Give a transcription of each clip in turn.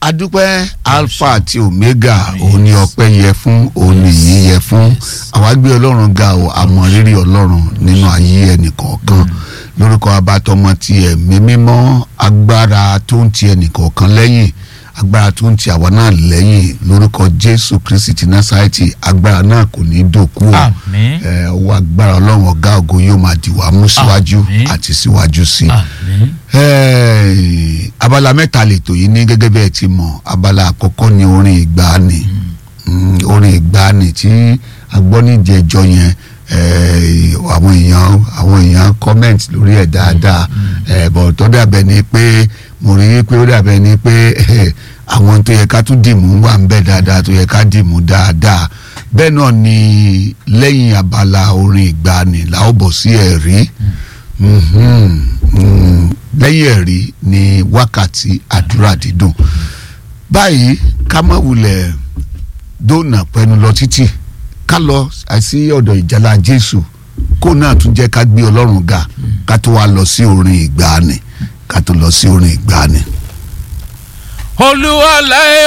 adúpẹ́ alpha àti omega òun ni ọpẹ́ yẹ fún òun ni yìí yẹ fún àwa gbé ọlọ́run ga o àmọ́ rírì ọlọ́run nínú ayé ẹnìkọ̀ọ̀kan lórúkọ abatọmọ ti ẹ̀mí mímọ́ agbára tó ń ti ẹnìkọ̀ọ̀kan lẹ́yìn agbára tó ń ti àwa náà lẹ́yìn lórúkọ jésù kristi ti násàrẹ́tì agbára náà kò ní dòkú o Àmín. ẹ, ọwọ́ agbára ọlọ́run ọ̀gá ògo yóò máa dì wá mú síwájú Àmín. àti síwájú sí i àmín Ẹ́ẹ̀, abala mẹ́ta lètò yìí ní gẹ́gẹ́ bí ẹ ti mọ̀ abala àkọ́kọ́ ni orin ìgbàanì Mm, orin ìgbàanì tí agbọ́nìjẹjọ yẹn ẹ́ẹ̀, àwọn èèyàn àwọn èèyàn comment lórí ẹ̀ dáadáa ẹ̀ bọ̀ tó dàbẹ̀ ni pé mo rí i pé ó dàbẹ̀ ni pé ẹ̀, àwọn tó yẹ ká tún dìmú wà ń bẹ̀ dáadáa tó yẹ ká dìmú dáadáa bẹ́ẹ̀ náà ni lẹ́yìn abala orin ìgbàanì la ó bọ̀ sí ẹ̀rí. Mhm, mm, lẹ́yìn ẹ̀rí ni wákàtí àdúrà dídùn báyìí ká má wulẹ̀ dóònà pẹ́nu lọ títì ká lọ sí ọ̀dọ̀ ìjàlá jésù kó náà tún jẹ́ ká gbé ọlọ́run ga ká tó wá lọ sí orin ìgbàanì ká tó lọ sí orin ìgbàanì. olúwa láyé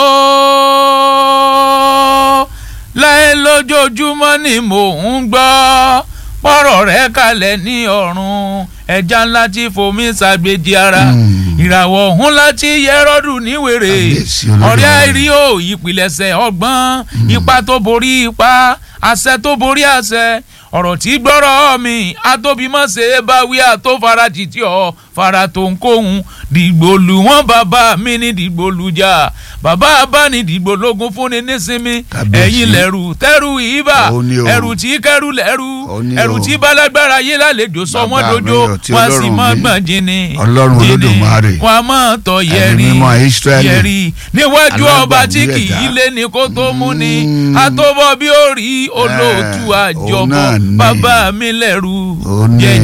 o láyé lójoojúmọ́ ni mò ń gbọ́ pọ̀rọ̀ rẹ̀ kalẹ̀ ní ọ̀run ẹja ńlá tí fomi ṣàgbéjì ara Mm. ìràwọ̀ ọ̀hún láti yẹ́rọ́dù níwèrè Kábíyèsí Olódùmarè. ọ̀rẹ́ àìrí o ìpìlẹ̀ṣẹ̀ ọgbọ́n ipa tó borí ipa àṣẹ tó borí àṣẹ ọ̀rọ̀ tí gbọ́rọ̀ mi atóbímọ̀ṣe báwí àtòfarajì tí ọ fara tó ń kóhun dìgbòlù wọn bàbá mi ní dìgbòlùjà bàbá abáni dìgbòlógún fúnni nísinmi Kábíyèsí. ẹ̀yin lẹ̀rù tẹ́rù ìbà Ó ní o. ẹ̀rù tí kẹ́rù lẹ̀rù Ó ní ẹ̀rù o. tí balagbára yé lálejò sọ Bàbá wọ́n mi dojo ò tí wọ́n sì Ọlọ́run mọ́ mi. gbọ̀n jìnnì Ọlọ́run jìnnì. Olódùmarè. wọ́n á mọ̀ tọ̀ Ẹ̀mí yẹ̀rì mímọ́ Ísírẹ́lì. yẹ̀rì níwájú ọba tí Alágbàwí kì í ẹ̀dá. lé ní kó tó mú ni Mm. àtọ́bọ̀ bí ó rí olóòtú Eh, àjọbọ òun náà ni. bàbá mi lẹ́rù Ó ní. jẹ́